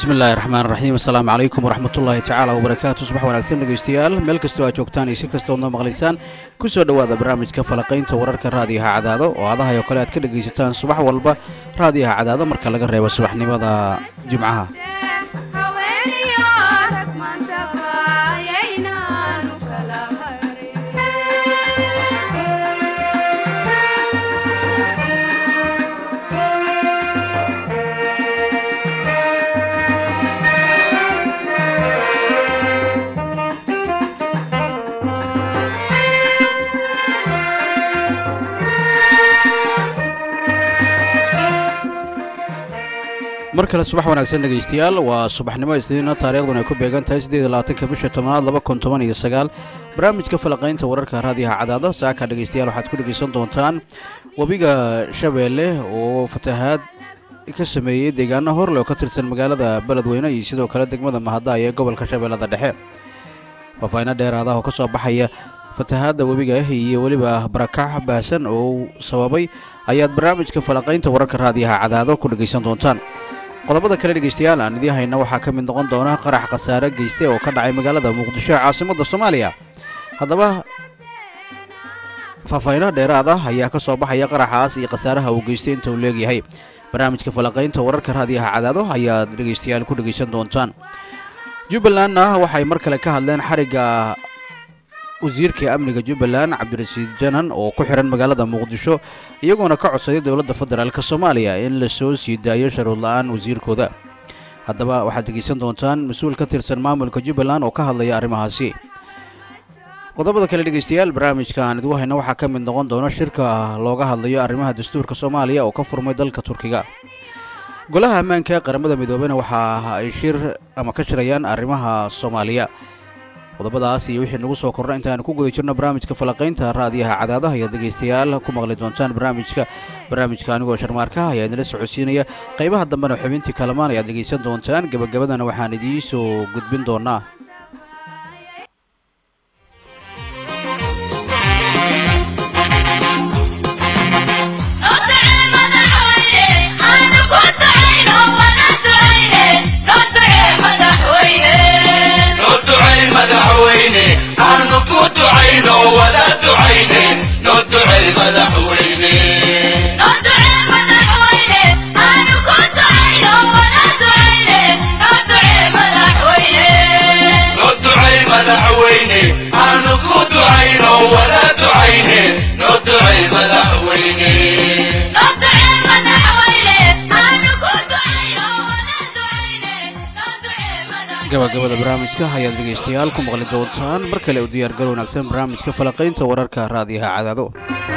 bismi illaahi raxmaan raxiim assalaamu calaykum waraxmatullaahi tacaala wabarakaatu subax wanaagsan dhegeystayaal meel kastoo aad joogtaan iyo si kastood noo maqlaysaan ku soo dhowaada barnaamijka falaqaynta wararka raadiyaha cadaado oo adahay oo kale aad ka dhegaysataan subax walba raadiyaha cadaado marka laga reebo subaxnimada jimcaha mar kale subax wanaagsan dhegaystayaal waa subaxnimo isniina taariikhduna ay ku beegan tahay siddeed labaatanka bisha tobnaad laba kun toban iyo sagaal barnaamijka falaqaynta wararka raadiyaha cadaado saaka dhegaystayaal waxaad ku dhegaysan doontaan webiga shabeelle oo fatahaad ka sameeyey deegaano horle oo ka tirsan magaalada beledweyne iyo sidoo kale degmada mahadda ee gobolka shabeellada dhexe faafayno dheeraadaha oo ka soo baxaya fatahaadda webiga iyo weliba barakac baahsan oo sababay ayaad barnaamijka falaqaynta wararka raadiyaha cadaado ku dhegaysan doontaan qodobada kale dhegaystayaal aan idiin hayna waxaa ka mid noqon doona qarax khasaare geyste oo ka dhacay magaalada muqdisho ee caasimadda soomaaliya haddaba faahfayno dheeraad ah ayaa ka soo baxaya qaraxaas iyo khasaaraha uu geystay inta uu leegyahay barnaamijka falaqaynta wararka raadiyaha cadaado ayaad dhegaystayaal ku dhegaysan doontaan jubbalandna waxay mar kale ka hadleen xarigga wasiirka amniga jubbaland cabdirasiid janan oo ku xihan magaalada muqdisho iyagoona ka codsaday dowladda federaalk soomaaliya in la soo sii daayo sharuud la-aan wasiirkooda haddaba waxaad dhegeysan doontaan mas-uul ka tirsan maamulka jubbaland oo ka hadlaya arrimahaasi qodobada kale dhegeystayaal barnaamijka aan idigu hayna waxaa ka mid noqon doona shirka looga hadlayo arrimaha dastuurka soomaaliya oo ka furmay dalka turkiga golaha ammaanka ee qaramada midoobena waxa ay shir ama ka shirayaan arrimaha soomaaliya qodobadaas iyo wixii nagu soo kordha intaanu ku guda jirno barnaamijka falaqaynta raadiyaha cadaadaha ayaad dhegaystayaal ku maqli doontaan barnaamijka barnaamijka anigoo sharmaarkaha ayaa idinla socodsiinaya qaybaha dambena xubintii kalamaan ayaad dhegaysan doontaan gebagabadana waxaan idiin soo gudbin doonaa gabagabada barnaamijka ayaad dhegaystayaal ku maqli doontaan mar kale u diyaargal wanaagsan barnaamijka falaqaynta wararka raadiyaha cadaado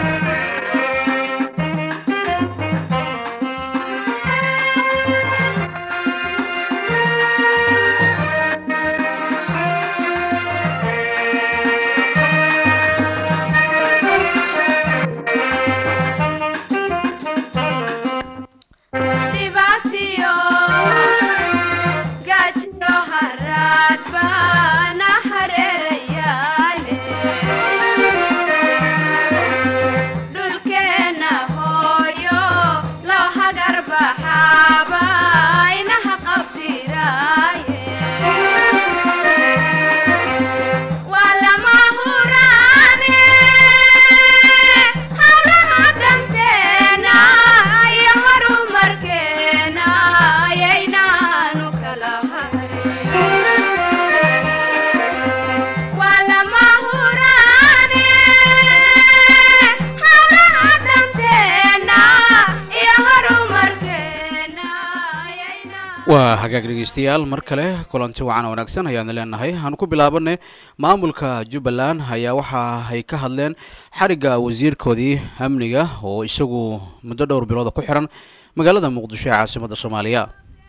waa hagaag dhegeystayaal mar kale kulanti wacan wanaagsan ayaanu leenahay aan ku bilaabanay maamulka jubbaland ayaa waxa ay ka hadleen xarigga wasiirkoodii amniga oo isagu muddo dhowr bilooda ku xiran magaalada muqdisho ee caasimadda soomaaliya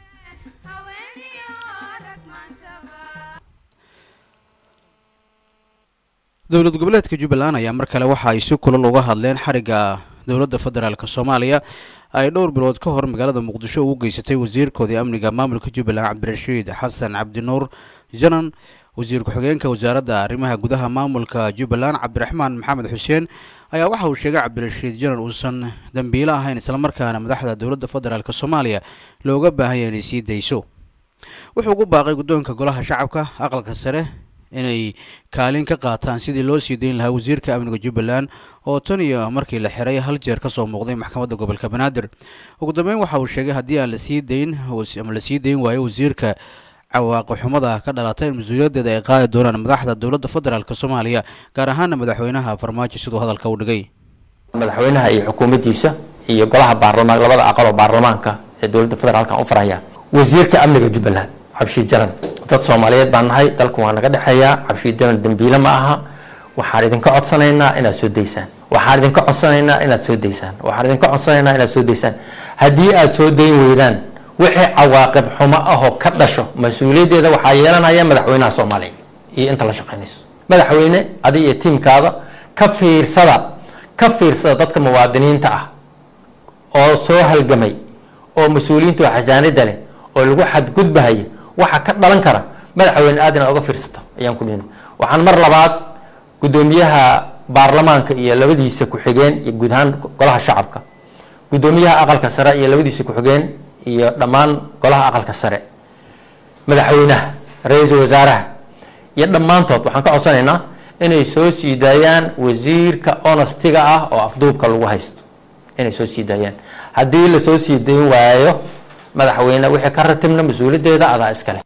dowlad goboleedka jubbaland ayaa mar kale waxa ay si kulal uga hadleen xarigga dowladda federaalk soomaaliya ay dhowr bilood ka hor magaalada muqdisho ugu geysatay wasiirkoodii amniga maamulka jubbaland cabdirashiid xasan cabdinuur janan wasiir ku-xigeenka wasaaradda arrimaha gudaha maamulka jubbaland cabdiraxmaan maxamed xuseen ayaa waxa uu sheegay cabdirashiid janan uusan dembiilo ahayn islamarkaana madaxda dowladda federaalk soomaaliya looga baahan yahay inay sii dayso wuxuu ugu baaqay guddoonka golaha shacabka aqalka sare inay kaalin ka qaataan sidii loo sii dayn lahaa wasiirka amniga jubbaland oo tan iyo markii la xiray hal jeer kasoo muuqday maxkamadda gobolka banaadir ugu dambeyn waxa uu sheegay haddii aan lasii dayn ama lasii dayn waayo wasiirka cawaaqi xumada ka dhalata in mas-uuliyaddeeda ay qaadi doonaan madaxda dowladda federaalk soomaaliya gaar ahaana madaxweynaha farmaajo siduu hadalka u dhigay madaxweynaha iyo xukuumaddiisa iyo golaha baarlamaan labada aqaloo baarlamaanka ee dowladda federaalkan u faraya wasiirka amniga jubbaland cabshi jaran dad soomaaliyeed baan nahay dalku waa naga dhexeeyaa cabshi jaran dembiile ma aha waxaan idinka codsanaynaa inaad soo daysaan waxaan idinka codsanaynaa inaad soo daysaan waxaan idinka codsanaynaa inaad soo daysaan haddii aad soo dayn weydaan wixii cawaaqib xumo ahoo ka dhasho mas-uuliyaddeeda waxaa yeelanaya madaxweynaha soomaaliya iyo inta la shaqaynayso madaxweyne adiga iyo tiimkaada ka fiirsada ka fiirsada dadka muwaadiniinta ah oo soo halgamay oo mas-uuliyiinta oo xasaanida leh oo lagu xadgudbahaya waxa ka dhalan kara madaxweyne aad inaad oga fiirsato ayaan ku dhihin waxaan mar labaad guddoomiyaha baarlamaanka iyo labadiisa ku-xigeen iyo guud ahaan golaha shacabka guddoomiyaha aqalka sare iyo labadiisa ku-xigeen iyo dhammaan golaha aqalka sare madaxweynaha ra-iisul wasaaraha iyo dhammaantood waxaan ka codsanaynaa inay soo sii daayaan wasiirka honostiga ah oo afduubka lagu haysto inay soo sii daayaan haddii lasoo sii dayn waayo madaxweyne wixii ka ratibna mas-uuliyaddeeda adaa iskale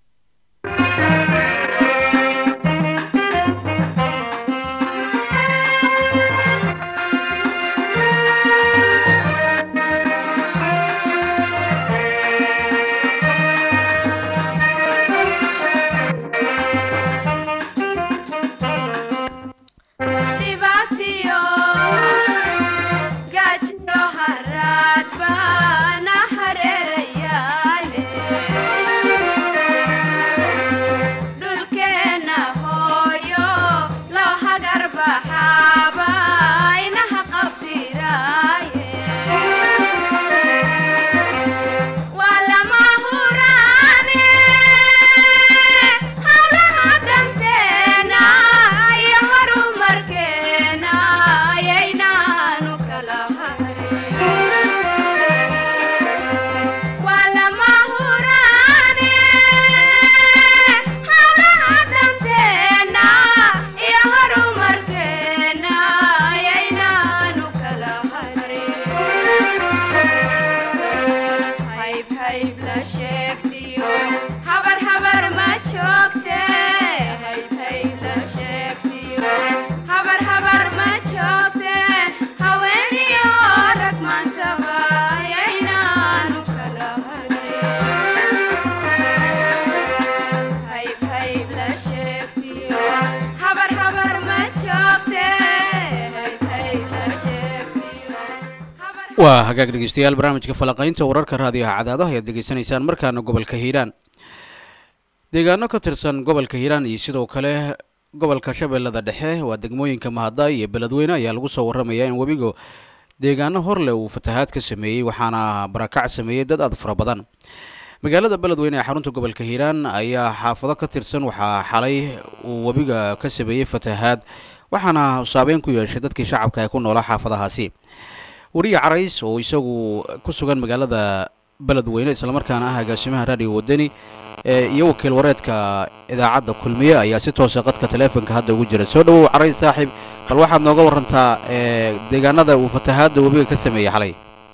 waa hagaag dhegeystayaal barnaamijka falaqaynta wararka raadiyaha cadaadaha ayaad degeysanaysaan markaana gobolka hiiraan deegaano ka tirsan gobolka hiiraan iyo sidoo kale gobolka shabeellada dhexe waa degmooyinka mahadaay iyo beledweyne ayaa lagu soo warramaya in webiga deegaano horleh uu fatahaad ka sameeyey waxaana barakac sameeyey dad aad fara badan magaalada beledweyne ee xarunta gobolka hiiraan ayaa xaafado ka tirsan waxaa xalay uu webiga ka sameeyey fatahaad waxaana saabeyn ku yeeshay dadkii shacabka ee ku noolaa xaafadahaasi wariye carays oo isagu ku sugan magaalada beledweyne islamarkaana ah agaasimaha raadiyo wadani iyo wakiil wareedka idaacadda kulmiye ayaa si toosa qadka taleefonka hadda ugu jira soo dhawow carays saaxiib bal waxaad nooga warantaa deegaanada uu fatahaadda webiga ka sameeyey xalay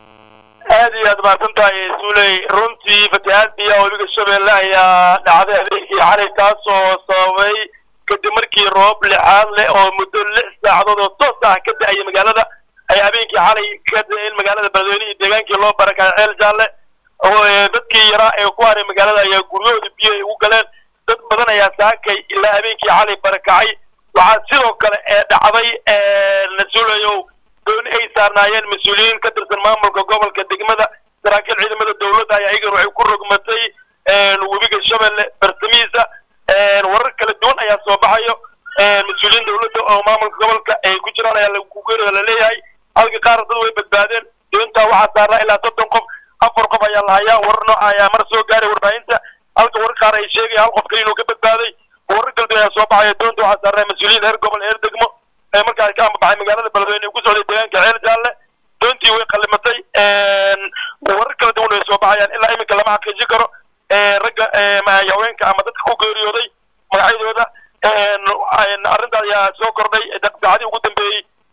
aad iyo aad mahadsan tahay suuley runtii fatahaadii webiga shabeelle ayaa dhacday habeenkii xalay taasoo sababay kadib markii roob lixaad leh oo muddo lix saacadood oo toos ah ka da-ayay magaalada ay habeenkii xalay ka da-een magaalada beledweyne iyo deegaankii loo barakacay ceel jaalle dadkii yaraa ee ku haray magaalada ayaa guryahooda biyo ay ugu galeen dad badan ayaa saakay ilaa habeenkii xalay barakacay waxaa sidoo kale ee dhacday nasuulayow dooni ay saarnaayeen mas-uuliyiin ka tirsan maamulka gobolka degmada saraakiil ciidamada dowladda ayaa iyagan waxay ku rogmatay webiga shabeelle bartamihiisa warar kala duwan ayaa soo baxayo mas-uuliyiin dowladda oo maamulka gobolka ay ku jiraan ayaa lagugeerida laleeyahay halka qaar dad way badbaadeen doontaa waxaa saarnaa ilaa soddon qof afar qof ayaa lahayaa warar nooca ayaa mar soo gaaray warbaahinta halka warar qaar ay sheegaya hal qof kale inuu ka badbaaday warar kala duwan ayaa soo baxaya doonta waxaa saarnaa mas-uuliyiin heer gobol heer degmo ee markaas ka ambabaxay magaalada beledweyne ku socday deegaanka ceel jaalle doontii way qallimatay warar kala duwan way soo baxayaan ilaa iminka lama xaqiijin karo ragga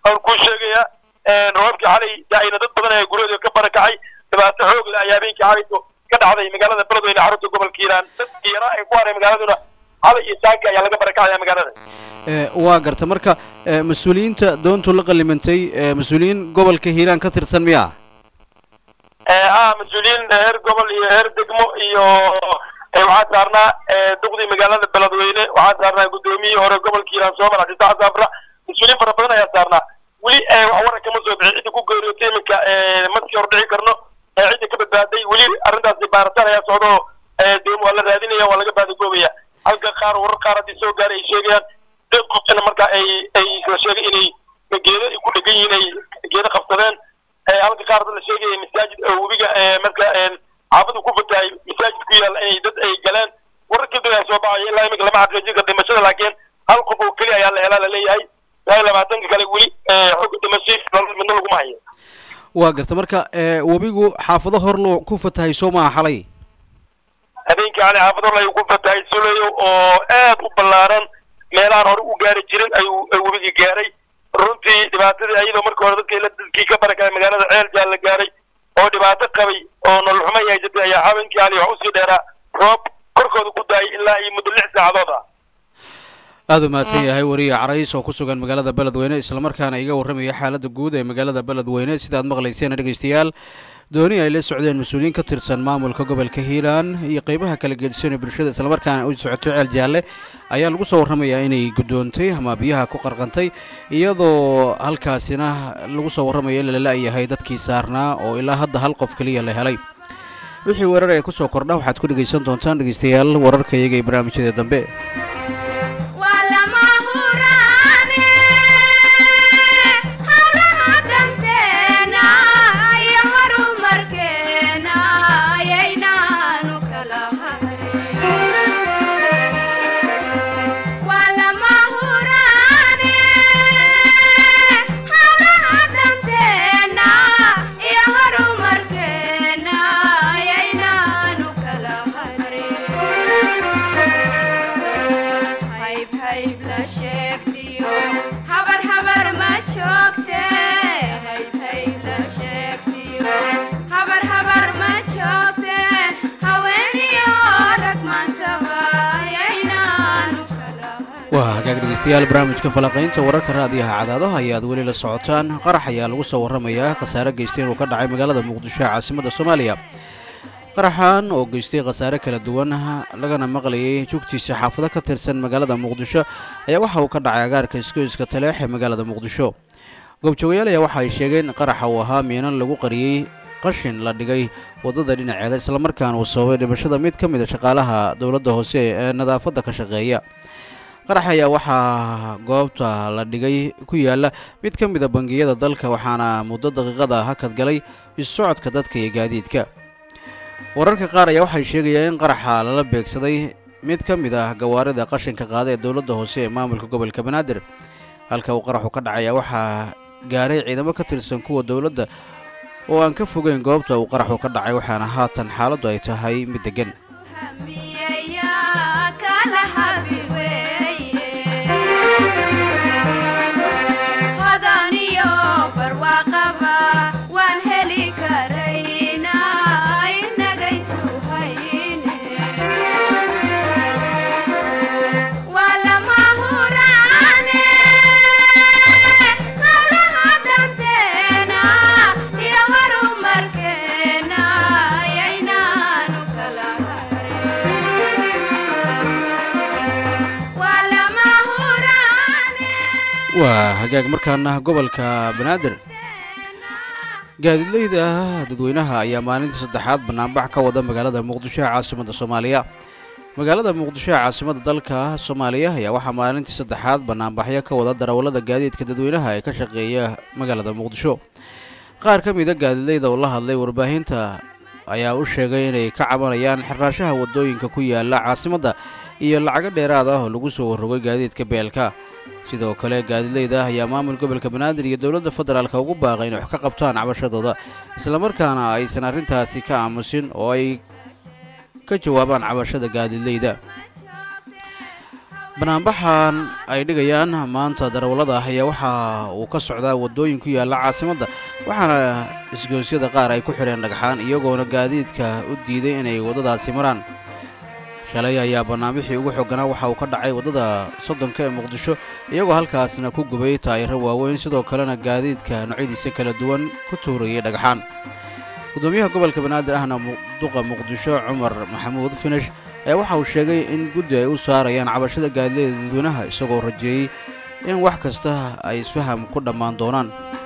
aan kuu sheegaya roobkii xalay daayna dad badan ayaa guryahooda ka barakacay dhibaato xoog leh ayaa habeenkii xalayto ka dhacday magaalada beledweyne xarunta gobolka hiiraan dadkii yaraa ay ku haray magaaladuna xalay iyo saanka ayaa laga barakacaya magaalada waa garta marka mas-uuliyiinta doontu la qalimantay mas-uuliyiin gobolka hiiraan ka tirsan miya ah mas-uuliyiin heer gobol iyo heer degmo iyo waxaa saarnaa duqdii magaalada beledweyne waxaa saarnaa guddoomiyihii hore gobolka hiiraan soomar cabditax saafra mas-uuliyiin fara badan ayaa saarnaa weli wax waran kama soo bixin cidda ku geeriyootay iminka maskii hor dhici karno cidda ka badbaaday weli arrintaasi baaritaan ayaa socdo doom waa la raadinaya waa laga baadagoobaya halka qaar warar qaar haddii soo gaaray ay sheegayaan dad qofkana marka ay ay la sheegay inay geedo ay ku dhegan yihiin ay geedo qabsadeen halka qaar dad la sheegaya masaajid webiga marka xaafadu ku fatahay masaajid ku yaal inay dad ay galeen warar kadib ayaa soo baxaya ilaa iminka lama xaqiijin kara dhimashada laakiin hal qof oo keli ayaa la helaa laleeyahay ilaa labaatanka kale weli xooga dhimashay midna laguma hayo waa garta marka webigu xaafado hor loo ku fatahay soo maha xalay habeenkii cali xaafad hor ayuu ku fatahay suleyo oo aad u ballaaran meelahan hore u gaari jirin ayuu webigii gaaray runtii dhibaatadii ayadoo markii hore dadkii dadkii ka barakacay magaalada ceel jaal la gaaray oo dhibaato qabay oo nolol xumo ay jirtay ayaa habeenkii cali wax usii dheeraa roob korkooda ku daayay ilaa iyo muddo lix saacadood ah aada u mahadsan yahay wariye carays oo ku sugan magaalada beledweyne islamarkaana iga warramaya xaaladda guud ee magaalada beledweyne sidaad maqlayseen dhegeystayaal dooni ay la socdeen mas-uuliyiin ka tirsan maamulka gobolka hiiraan iyo qeybaha kala gedisan ee bulshada islamarkaana u socoto ceel jaalle ayaa lagu soo warramayaa inay guddoontay ama biyaha ku qarqantay iyadoo halkaasina lagu soo warramaya in lala-yahay dadkii saarnaa oo ilaa hadda hal qof keliya la helay wixii weerar ee kusoo kordha waxaad ku dhegaysan doontaan dhegeystayaal wararka iyaga ee barnaamijyada dambe waa hagaag dhegeystayaal barnaamijka falaqaynta wararka raadiyaha cadaadaha ayaad weli la socotaan qarax ayaa lagu soo warramayaa khasaare geystay inuu ka dhacay magaalada muqdisho ee caasimadda soomaaliya qaraxan oo geystay khasaare kala duwan lagana maqlayay jugtiisa xaafado ka tirsan magaalada muqdisho ayaa waxa uu ka dhacay agaarka iskoyska taleex ee magaalada muqdisho goobjoogayaal ayaa waxa ay sheegeen in qaraxa uu ahaa miinan lagu qariyey qashin la dhigay waddada dhinaceeda islamarkaana uu sababay dhimashada mid ka mid a shaqaalaha dowladda hoose ee nadaafadda ka shaqeeya qarax ayaa waxaa goobta la dhigay ku yaala mid ka mid a bangiyada dalka waxaana muddo daqiiqada hakad galay isu-socodka dadka iyo gaadiidka wararka qaar ayaa waxay sheegayaan in qaraxa lala beegsaday mid ka mid ah gawaarida qashinka qaada ee dowladda hoose ee maamulka gobolka banaadir halka uu qaraxu ka dhacaya waxaa gaaray ciidamo ka tirsan kuwa dowladda oo aan ka fogeyn goobta uu qaraxu ka dhacay waxaana haatan xaaladdu ay tahay mid deggan waa hagaag markaana gobolka banaadir gaadiidleyda dadweynaha ayaa maalintii saddexaad banaanbax ka wada magaalada muqdisho ee caasimadda soomaaliya magaalada muqdisho ee caasimadda dalka soomaaliya ayaa waxaa maalintii saddexaad banaanbaxyo ka wada darawallada gaadiidka dadweynaha ee ka shaqeeya magaalada muqdisho qaar ka mida gaadiidleyda oo la hadlay warbaahinta ayaa u sheegay inay ka cabanayaan xirnaashaha waddooyinka ku yaala caasimadda iyo lacago dheeraad ah oo lagu soo warrogay gaadiidka beelka sidoo kale gaadiidleyda ayaa maamul gobolka banaadir iyo dowladda federaalka ugu baaqay inay wax ka qabtaan cabashadooda islamarkaana aysan arrintaasi ka aamusin oo ay ka jawaabaan cabashada gaadiidleyda banaanbaxan ay dhigayaan maanta darawallada ah ayaa waxa uu ka socdaa waddooyin ku yaalla caasimadda waxaana isgoosyada qaar ay ku xidheen dhagxaan iyagoona gaadiidka u diiday inay waddadaasi maraan shalay ayaa banaanbixii ugu xooganaa waxa uu ka dhacay waddada soddonka ee muqdisho iyagoo halkaasna ku gubay taayiro waaweyn sidoo kalena gaadiidka noocyadiisa kala duwan ku tuurayay dhagxaan gudoomiyaha gobolka banaadir ahna duqa muqdisho cumar maxamuud finish ayaa waxa uu sheegay in guddi ay u saarayaan cabashada gaadileeda dadweynaha isagoo rajeeyey in wax kasta ay isfaham ku dhammaan doonaan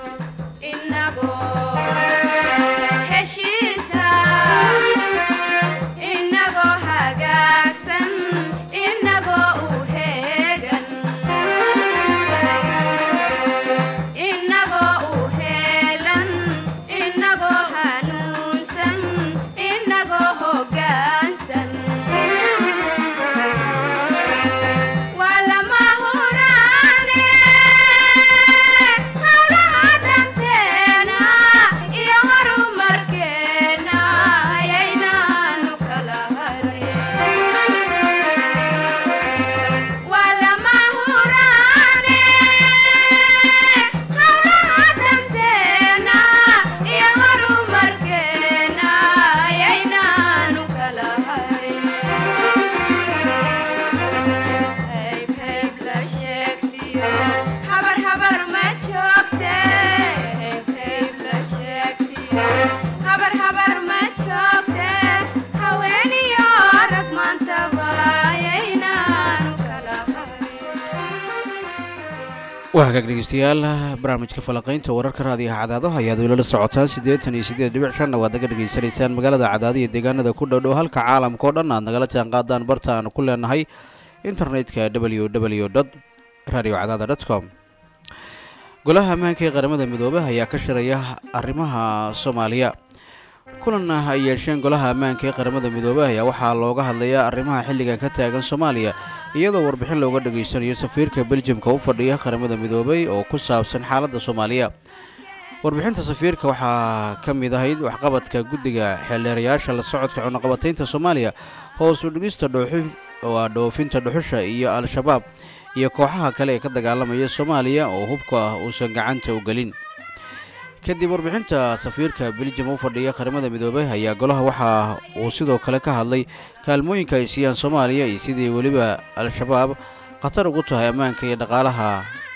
waa hagaag dhegeystayaal barnaamijka falaqaynta wararka raadiyaha cadaadaha ayaad weli la socotaan siddeetan iyo siddeed dhibic shanna waad naga dhegaysanaysaan magaalada cadaada iyo deegaanada ku dhowdhow halka caalamka oo dhan aad nagala jaan qaadaan barta aanu ku leenahay internetka w w dot radio cadaada dot com golaha ammaanka ee qaramada midoobey ayaa ka shiraya arrimaha soomaaliya kulan ay yeesheen golaha ammaanka ee qaramada midoobey ayaa waxaa looga hadlayaa arrimaha xilligan ka taagan soomaaliya iyadoo warbixin looga dhageysanayo safiirka beljamka u fadhiya qaramada midoobey oo ku saabsan xaaladda soomaaliya warbixinta safiirka waxaa ka mid ahayd waxqabadka guddiga xeeldheerayaasha la socodka cunaqabataynta soomaaliya hoos u dhigista dhoofinta dhuxusha iyo al-shabaab iyo kooxaha kale ee ka dagaalamaya soomaaliya oo hubka uusan gacanta u gelin kadib warbixinta safiirka beljam u fadhiya qaramada midoobey ayaa golaha waxa uu sidoo kale ka hadlay kaalmooyinka ay siiyaan soomaaliya iyo sidii weliba al-shabaab khatar ugu tahay ammaanka iyo dhaqaalaha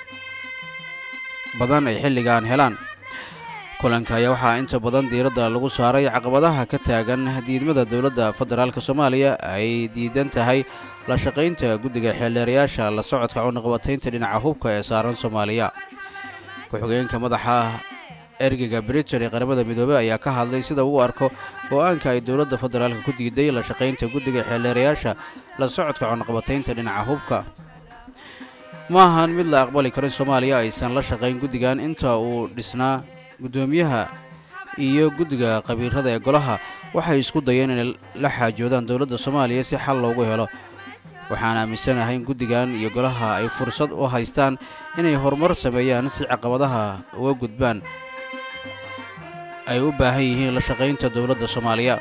badan ay xilligan helaan kulanka ayaa waxaa inta badan diiradda lagu saaray caqabadaha ka taagan diidmada dowladda federaalk soomaaliya ay diidan tahay la shaqaynta guddiga xeeldheerayaasha la socodka cunaqabataynta dhinaca hubka ee saaran soomaaliya ku-xigeenka madaxa ergeyga britain ee qaramada midoobey ayaa ka hadlay sida uu arko go-aanka ay dowladda federaalka ku diiday la shaqaynta guddiga xeeldheerayaasha la socodka cunaqabataynta dhinaca hubka ma ahan mid la aqbali karo in soomaaliya aysan la shaqayn guddigan inta uu dhisnaa guddoomiyaha iyo guddiga qabiirada ee golaha waxay isku dayeen inay la xaajoodaan dowladda soomaaliya si xal loogu helo waxaan aaminsanahay in guddigan iyo golaha ay fursad u haystaan inay horumar sameeyaan si caqabadaha uga gudbaan ay u baahan yihiin la shaqaynta dowladda soomaaliya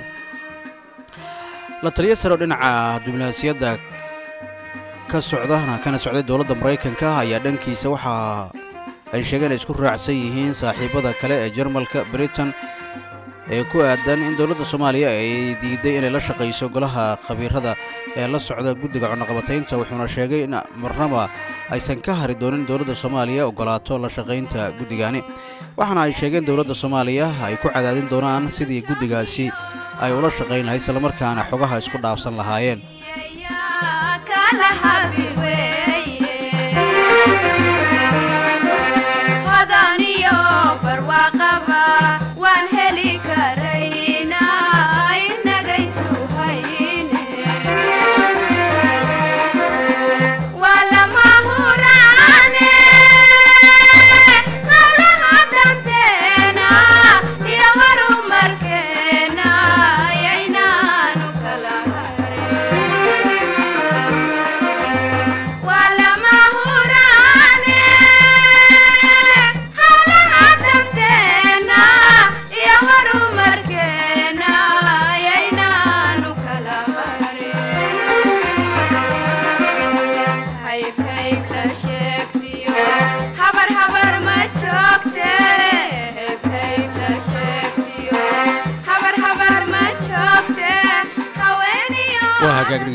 la taliyo saro dhinaca diblomaasiyadda ka socdana kana socday dowladda maraykanka ayaa dhankiisa waxaa ay sheegeen ay isku raacsan yihiin saaxiibada kale ee jarmalka britain ee ku aadan in dowladda soomaaliya ay diiday inay la shaqayso golaha khabiirada ee la socda guddiga cunaqabataynta wuxuuna sheegay in marnaba aysan ka hari doonin dowladda soomaaliya ogolaato la shaqaynta guddigani waxaana ay sheegeen dowladda soomaaliya ay ku cadaadin doonaan sidii guddigaasi ay ula shaqayn lahayd islamarkaana xogaha isku dhaafsan lahaayeen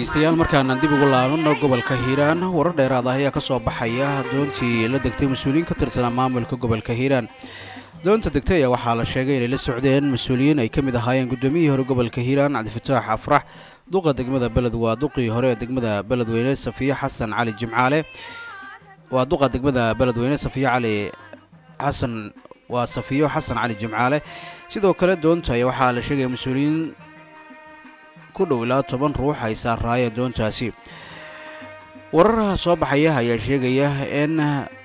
dhegeystayaal markaanaan dib ugu laabano gobolka hiiraan warar dheeraad ah ayaa ka soo baxaya doontii la degtay mas-uuliyiin ka tirsanaa maamulka gobolka hiiraan doonta degtay ayaa waxaa la sheegay inay la socdeen mas-uuliyiin ay ka mid ahaayeen guddoomiyihii hore gobolka hiiraan cabdifataax afrax duqa degmada beled waa duqii hore ee degmada beledweyne safiyo xasan cali jimcaale waa duqa degmada beledweyne safiyo cali xasan waa safiyo xasan cali jimcaale sidoo kale doonta ayaa waxaa la sheegaya mas-uuliyiin ku dhow ilaa toban ruux ay saaraayeen doontaasi wararaha soo baxaya ayaa sheegaya in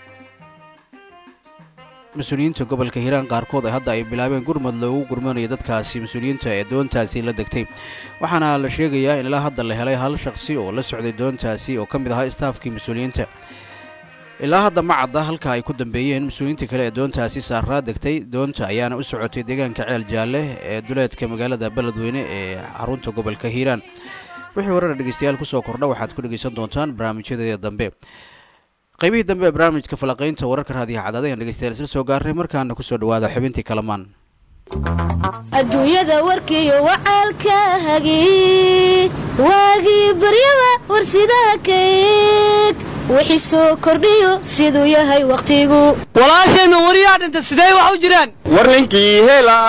mas-uuliyiinta gobolka hiiraan qaarkood ay hadda ay bilaabeen gurmad loogu gurmanayo dadkaasi mas-uuliyiinta ee doontaasi la degtay waxaana la sheegayaa in ilaa hadda la helay hal shaqsi oo la socday doontaasi oo ka mid ahaa istaafkii mas-uuliyiinta ilaa hadda ma cadda halka ay ku dambeeyeen mas-uuliyiinta kale ee doontaasi saaraa degtay doonta ayaana u socotay deegaanka ceel jaalle ee duleedka magaalada beledweyne ee xarunta gobolka hiiraan wixii horena dhegeystayaal kusoo kordha waxaad ku dhegeysan doontaan barnaamijyadeeda dambe qaybihii dambe ee barnaamijka falaqaynta wararka raadiyaha cadaada ayaan dhegeystayaal isla soo gaarnay markaana kusoo dhawaada xubintii kalamaan adduunyada warkiiyo wacaalka hagii waagii baryaba warsidaha kayg wixii soo kordhiyo siduu yahay wakhtigu walaashayma wariyaa dhinta sidee wax u jiraan war ninkii hela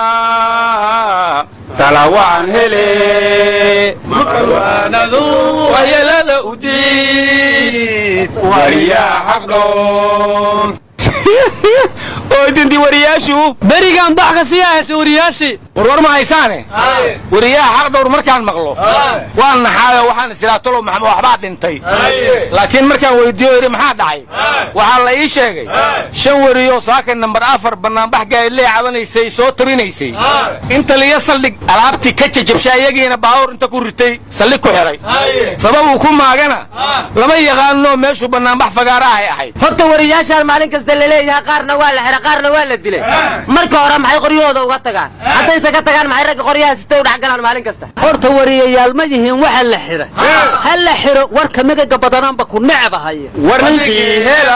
talawaan hele maqalwaanadu waxyeelada u diid wariyaa xaqdhoon oydinti wariyaashu berigaan bax ka sii ahesha wariyaashii warwar ma haysaane wariyaha xaq dhowr markaan maqlo waan naxaayo waxaan isilaatolo maxamed waxbaa dhintay laakiin markaan weydiiyo yidhi maxaa dhacay waxaa la ii sheegay shan wariyoo saaka nambar afar bannaanbax gaadlee cabanaysay soo tabinaysay in taliya saldhig alaabtii ka jajabsha iyagiina baawur inta ku ritay saldhig ku xidhay sabab uu ku maagana lama yaqaanoo meeshuu bannaanbax fagaarahay ahayd horta wariyaashaan maalin kasta laleeyahay qaarna waa la xidha qaarna waa la dilay marka hore maxay qoryahooda uga tagaan haddayse ka tagaan maxay ragga qoryaha sita u dhex galaan maalin kasta horta wariyayaal ma yihiin waxa la xidhay ha la xidho warka midaga badanaanba ku necba haya war ninkii hela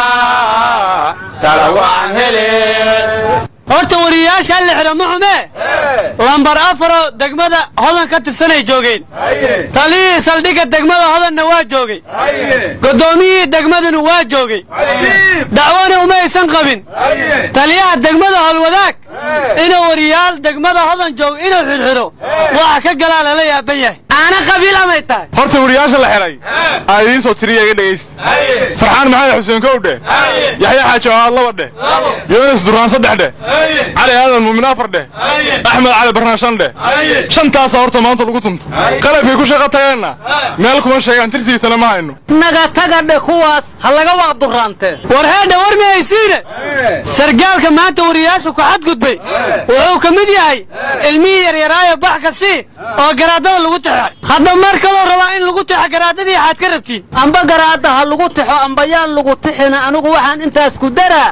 talawaan hele horta wariyayaasha la xidha ma xumee lambar afaroo degmada hodan ka tirsanay joogeen taliyihii saldhigga degmada hodanna waa joogay guddoomiyihii degmaduna waa joogay dacwona uma aysan qabin taliyaha degmada holwadaag inuu wariyaal degmada hodan joogo inuu xidhxidho waxa ka galaa lala yaaban yahay aana qabiil amay tahay horta wariyaasha la xidhay aa idiin soo tiriya iga dhegaysta farxaan maxamed xuseen kow dheh yaxya xaaji awaad laba dheh yoonis duraan saddex dheh cali aadan muumin afar dheh axmed cali barnaan shan dheh shantaasaa horta maanta lagu tunto qalabkay ku shaqo tageenna meel kuma sheegaan tirtiisana ma hayno naga taga dhe kuwaas ha laga waaqduraantee war heedha war mihaysiine sargaalka maanta wariyaasha ku xadgudbay wuxuu ka mid yahay ilmihii yaryaraayo bax ka sii oo garaadada lagu tixay hadda mar kaloo rabaa in lagu tixo garaadadii xaad ka rabtiin amba garaadda ha lagu tixo amba yaan lagu tixina anigu waxaan intaas ku daraa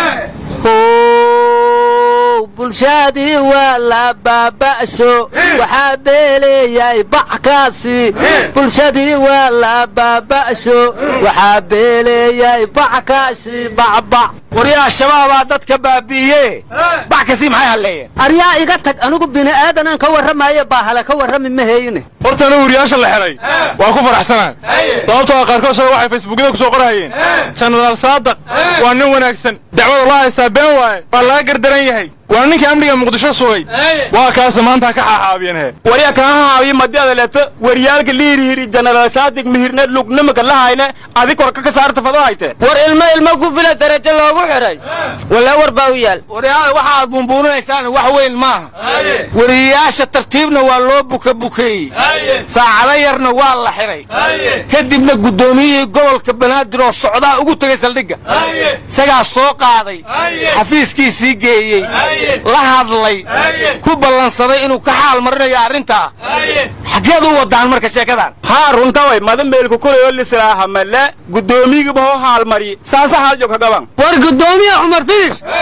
how bulshadii waa la baaba'sho waxaa beeleeyay backaasi bulshadii waa la baaba'sho waxaa beeleeyay backaasi bacbac waryaha shabaabaa dadka baabi'iye bax kasii maxay halleeyeen aryaa iga tag anigu bini'aadanaan ka warramaye baahale ka warrami ma hayne horta anigu wariyaasha la xidhay waa ku faraxsanaan sababtoo ah qaarkood shaga waxay facebookyada ku soo qorahayeen jenaraal saadaq waa nin wanaagsan dacwada loo haystaa been waaye waa laga gardaran yahay waa ninkii amniga muqdisho sugay waa kaase maanta ka xaaxaabiyeen he warya kaa haawiye madada leeto waryaalka liirihiri jenaraal saadig mihirne lugnimaka la hayne adi korka ka saarta fado hayte war ilmo ilmo ku fila darajo loogu xidhay walaa war baa u yaal waryaada waxaad buunbuuninaysaan wax weyn maaha wariyayaasha tartiibna waa loo buka bukeeyey saacado yarna waa la xidhay kadibna guddoomiyihii gobolka banaadir oo socdaa ugu tegay saldhigga isagaa soo qaaday xafiiskiisii geeyey la hadlay ku ballansaday inuu ka xaal marinayo arrintaa xaggeed u wadaan marka sheekadan haa runtaway madameelku kulayo lislaaha male guddoomiyigiba hoo haalmari saasa haaljog kagaban war guddoomiye cumar finish bax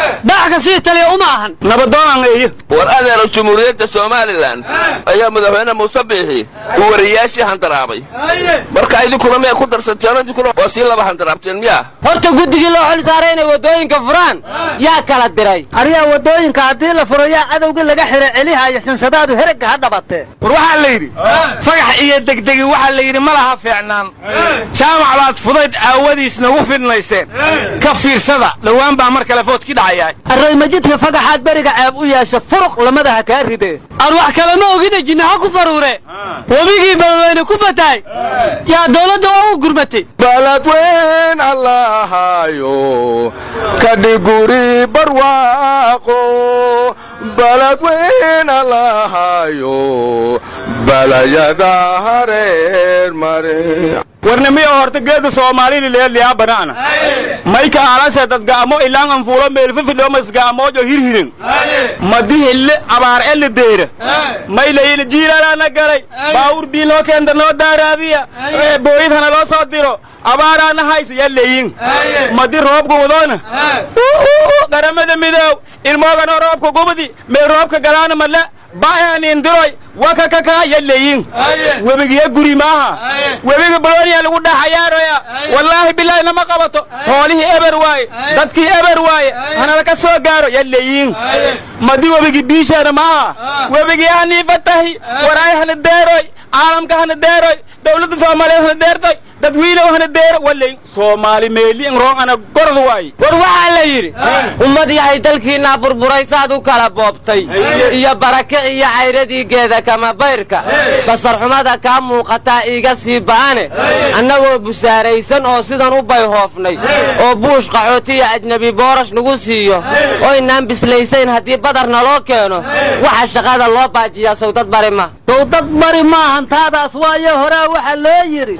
wax ka sii taliya uma ahan nabadoonaan eeyo war adeero jumhuuriyadda somalilan ayaa madaxweyne muuse biixi uu wariyayaashii handaraabay marka idinkuna miyay ku darsateen idinkuna waa sii laba handaraabteen miyaa horta guddigii loo xil saaray inay waddooyinka furaan yaa kala diray aryaa waddooyinka haddii la furo yaa cadowgii laga xira celihayo shanshadaadu heragga ha dhabatee war waxaa la yidhi fagax iyo degdegi waxaa la yidhi ma laha fiicnaan jaamac baad fudayd aawadiis nagu fidnayseen ka fiirsada dhowaan baa mar kale foodkii dhacayaa array majidka fagaxaad beriga ceeb u yeesha furuq lamadaha kaa ridee aan wax kalema ogida jinnaxo ku faruure webigii beledweyne ku fatahay yaa dowladda oo u gurmatay baladweyn allahayo kadhiguri barwaaqo baladweyn allahayo balayada hareer mare warnimiyo horta geeda soomaalini leeliyaa banaana mayka aalase dadga'amo ilaan anfuulo meelfifidhomasga'amoojo hirhiren madi hille abaar elle deera maylayina jiilalaana galay baawur bii noo keenta noo daaraadiya booyid hana loo soo diro abaaraana haysa yaleeyin madi roobka wadoona qaramada midoow ilmooganoo roobka gubadi mee roobka galaana male ba'aanindiroy wakakaka yaleeyin webigiya guri maaha webiga bolooniya lagu dhaxayaaroya wallaahi bilaahi nama qabato hoolihii eber waaye dadkii eber waaye hanala ka soo gaaro yaleeyin madi webigi biishaana maaha webigii haniifatahi waraay hana deeroy caalamka hana deeroy dowladda soomaaliyeed hana deertoy dadwiilow hana deero waleyn soomaali meeli in roon ana gorod waaye war waxaa la yidhi ummad yahay dalkiinaa burburay saad u kala boobtay iyo barake iyo cayradii geeda kama bayrka basarxumada kaa muuqataa iiga sii ba'ane annagoo busaaraysan oo sidan u bayhoofnay oo buush qaxootiya ajnebi boorash nagu siiyo oynaan bislaysayn haddii badar naloo keeno waxa shaqada loo baajiyaa sawdad bari ma sawdad bari maahan taadaas waayo horaa waxaa loo yidhi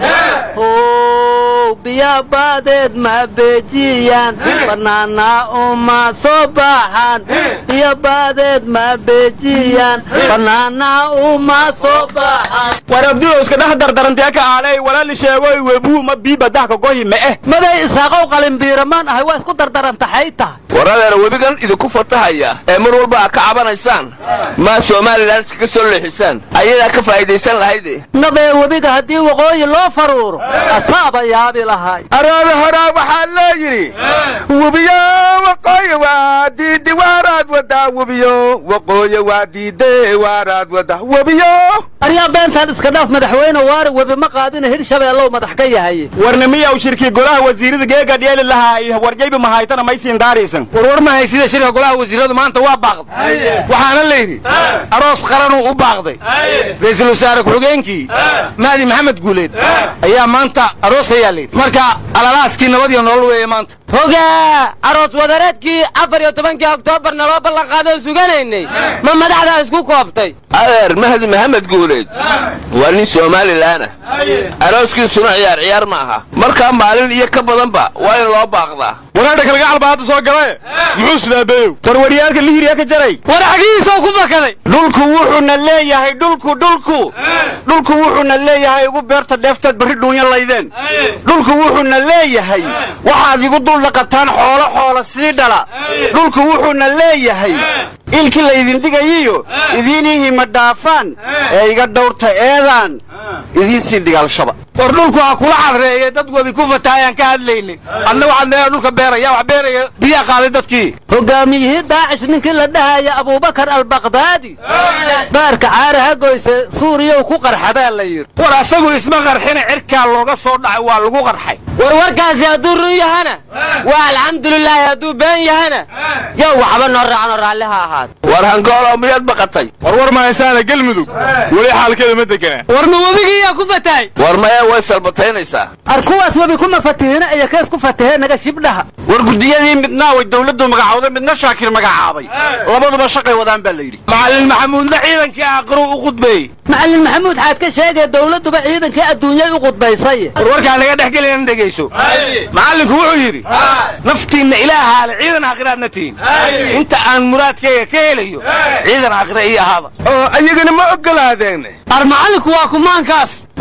how biya baadeed ma beejiyaan bannaanaa uma soo baxaan biyo baadeed ma beejiyaan bannaanaa uma soo baxaan war abdiyo iska dhex dardarantee ka aalay walaali sheegoy webuu ma bii badahka gohi ma eh maday isaaqow qalinbiiramaan ahay waa isku dardarantaxay tahay war adeero webigan idinku fatahaya ee mar walba aad ka cabanaysaan maa somalilan iskaga soo leexisaan ayadaa ka faa'iidaysan lahayde nabee webiga haddii waqooyi loo faruuro asaaba yaabi lahay araada horaa waxaa loo yidhi webiyo waqooyi waa diidi waaraad wadaa webiyo waqooyi waa diide waaraad wadaa webiyo aryaa beentaan iska dhaaf madaxweyne waare webi ma qaadina hirshabeellow madax ka yahay warnimiyaw shirkii golaha wasiirada geega dheeli lahaa warjayba mahaytana maysiin daaraysan warwar ma haysida shirka golaha wasiiradu maanta waa baaqday waxaana la yidhi aroos qaranuu u baaqday ra'iisul wasaare ku-xigeenkii mahdi maxamed guuleed ayaa maanta aroosayaa layidhi marka alalaaskii nabad iyo nolol weeye maanta hogaa aroos wadareedkii afar iyo tobankii oktoobar naloo ballanqaadoo suganaynay ma madaxdaa isku koobtay adeer mahdi maxamed guuleed waa nin somalilaana arooskiisuna ciyaar ciyaar ma aha markaa maalin iyo ka badanba waa in loo baaqdaa waraadha kalgacal baa hadda soo galaye muxuu sidaabeeyow warwaryaalka lihiriya ka jaray war xagihiisoo ku fakaday dhulku wuxuuna leeyahay dhulku dhulku dhulku wuxuuna leeyahay igu beerta dheeftaad barri dhuunya laydeen dhulku wuxuuna leeyahay waxaad igu dul dhaqataan xoolo xoola sii dhala dhulku wuxuuna leeyahay ilkii laydin dhigayiyo idiinihii ma dhaafaan ee iga dhawrta eedaan idiin sii dhigaalshaba war dhulku ha kula cadreeye dad webi ku fatahayaan ka hadlaynin adna waxaad leedahay dhulka beeraya wax beeraya biyaa qaaday dadkii hogaamiyihii daacish ninkii la dhahaya abubakar albaqdaadi baarka caaraha goyse suuriyow ku qarxadaa la yidhi war asagu isma qarxina cirkaa looga soo dhacay waa lagu qarxay warwarkaasi hadduu run yahana waa alxamdulilaahi hadduu been yahana yow waxba noo raacno raalli ha ahaad war hangoolow miyaad baqatay warwar ma haysaana gelmudug weli xaalkeeda ma degana war ma webigiiyaa ku fatahay war maya way salbataynaysaa ar kuwaas webi kuma fatihina iyo kees ku fatahee naga shibdhaha war gudiyadii midnaa way dawladdu magacowday midna shaakir magacaabay labaduba shaqay wadaan baa la yidhi macallin maxamuudna ciidankii aakhiruu u khudbeeyey macallin maxamuud xaad ka sheegay dawladduba ciidankii adduunyay u qudbaysay warwarkaa naga dhex gelina dhegayso macallinku wuxuu yidhi naftiinna ilaahaale ciidan aakhiraadna tihin inta aan muraadkayga ka helayo ciidan aakhira ii ahaada oo ayagana ma ogolaadeen ar macallinku waa kumaankaas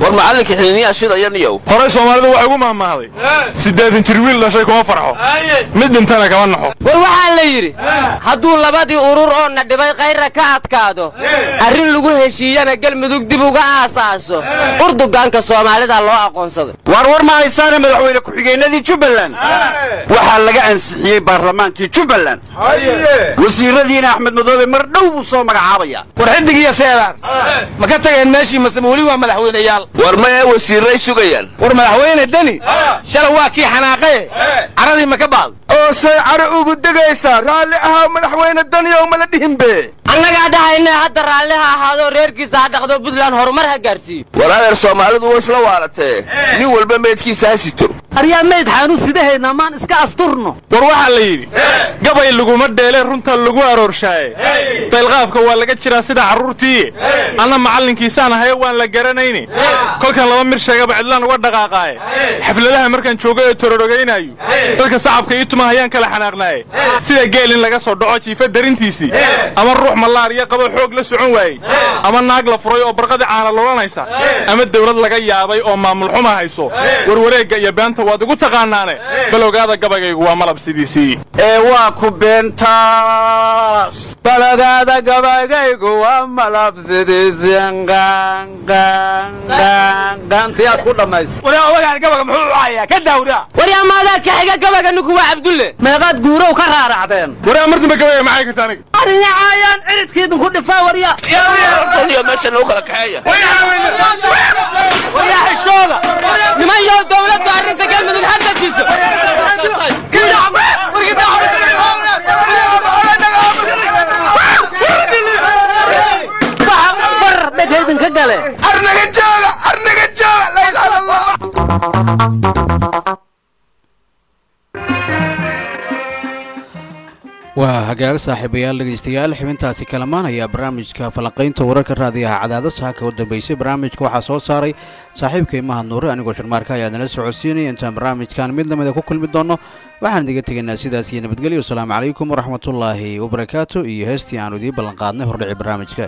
war macallinka xiniyaa shidaya niyow horey soomaalidu waxay ugu mahmahday siddeetan jir wiil dhashay kuma farxo mid dhintana kama naxo war waxaa la yidhi hadduu labadii urur oo na dhibay kayra ka adkaado arrin lagu heshiiyana galmudug dib uga aasaaso urdugaanka soomaalida loo aqoonsaday waar war ma haysaana madaxweyne ku-xigeenadii jubbaland waxaa laga ansixiyey baarlamaankii jubbaland wasiiradiina axmed madoobe mar dhow buu soo magacaabaya war xidig iyo seedaan ma ka tageen meeshii mase weli waa madaxweyneyaal war maya wasiirray sugayaan war madaxweyne deni shalay waa kii xanaaqaye caradii ma ka baad oo say caro ugu degaysaa raalli ahaa madaxweyne daniyow mala dhihinbe annagaa dhahayna hadda raalli ha ahaadoo reerkiisa ha dhaqdo puntland horumar ha gaarsiiyo war adeer soomaalidu way isla waalatee nin walba meydkiisa ha sito aryaa mayd xaanu sidahaynaa maan iska asturno war waxaa la yidhi gabay laguma dheele runta lagu aroorshaye daylqaafka waa laga jiraa sida carruurtii anna macallinkiisaan ahayo waan la garanayne kolkan laba mir sheegaba cidlaan uga dhaqaaqaaye xafladaha markaan joogo ee tororogaynayo dadka sacabka ii tuma hayaan kala xanaaqnaaye sida geel in laga soo dhaco jiifa darintiisii ama ruux mallaariya qabo xoog la socon waayey ama naag la furay oo barqadii caana lulanaysa ama dawlad laga yaabay oo maamul xuma hayso warwareegga iyo beenta waad igu taqaanaane bal ogaada gabaygaygu waa malab sidiisii ee waa ku beentaas balagaada gabaygaygu waa malabsidiisiantiyaad ku dhammaysa waraa odagaan gabaga muxuu u hayaa ka daawraa waryaa maadaa ka xiga gabaga ninku waa cabdulle meeqaad guurow ka raaracdeen waraa mar dambe gabayga maxay karta aniga arinacaayaan ciridkiidinku dhifaa warya taniyo meesha nagu kala kaxeeya waryaa xishooda niman yow dowladdu arrinta galmudug ha dajiso bar dheghaydinka gale arnaga jooga arnaga jooga la ilaha illallah waa hagaag saaxiibayaal dhegaystayaal xibintaasi kalamaan ayaa barnaamijka falanqaynta wararka raadiyaha cadaado saaka u dambeysay barnaamijka waxaa soo saaray saaxiibka imaha nuure anigoo sharmaarka ayaa nala socodsiinaya intaan barnaamijkan mid lamida ku kulmi doonno waxaan idiga tegaynaa sidaas iyo nabadgelyo wasalaamu calaykum waraxmatullaahi wabarakaatu iyo heestii aanu idiin ballanqaadnay hordhici barnaamijka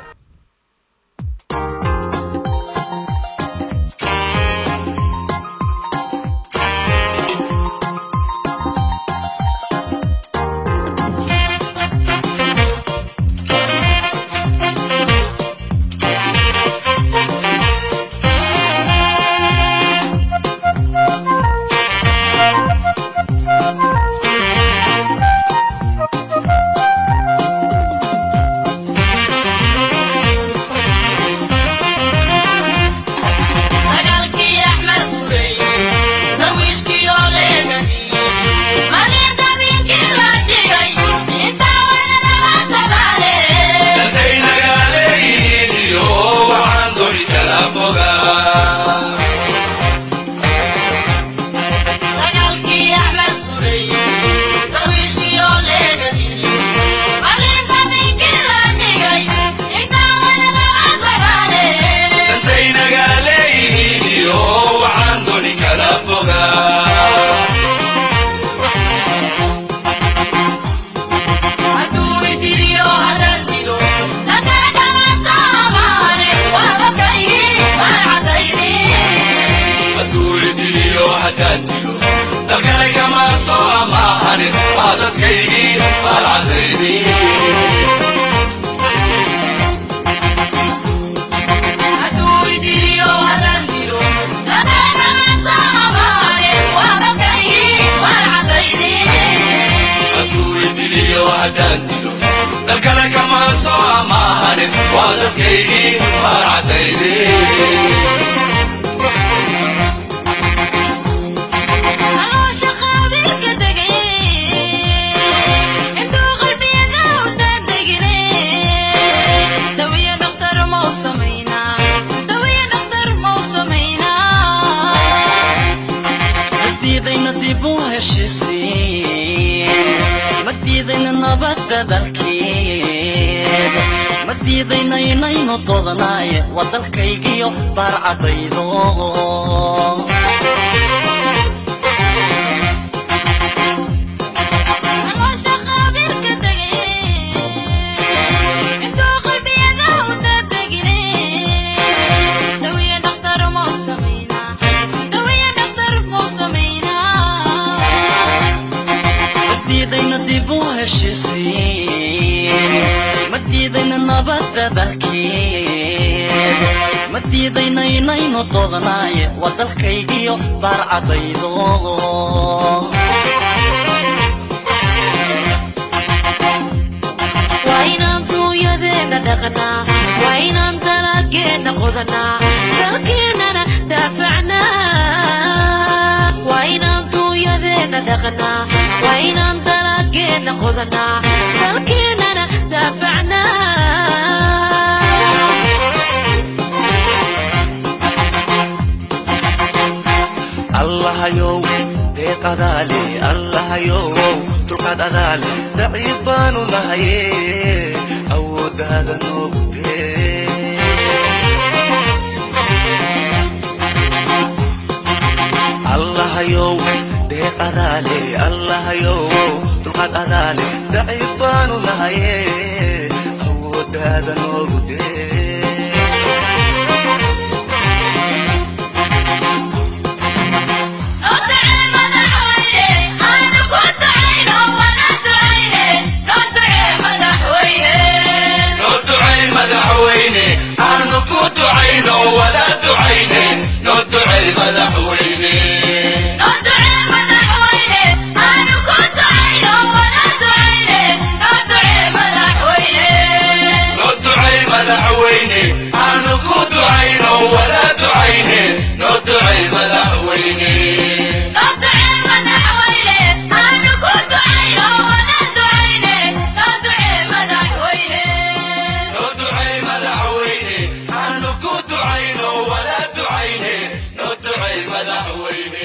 madiidaynaynu dodanaaye waa dalkaygiyo baarcadaydo Dawiya dhaqtar ma u dalkii ma diidaynaynaynnu doodnaaye waa dalkaygiyo baarcadaydo waa inaan duunyadeenna dhaqnaa waa inaan dalageenna qodanaa dalkeennana daafacnaa waa inaan duunyadeenna dhaqnaa waa inaan dalageenna qodanaa dalkeennana daafacnaa allahayow deeq adaale allahayow dulqaad adaale daciif baanu nahaye awooddaada noogu dee allahayow deeq adaale allahayow dulqaad adaale daciif baanu nahaye awooddaada noogu dee madaxweyne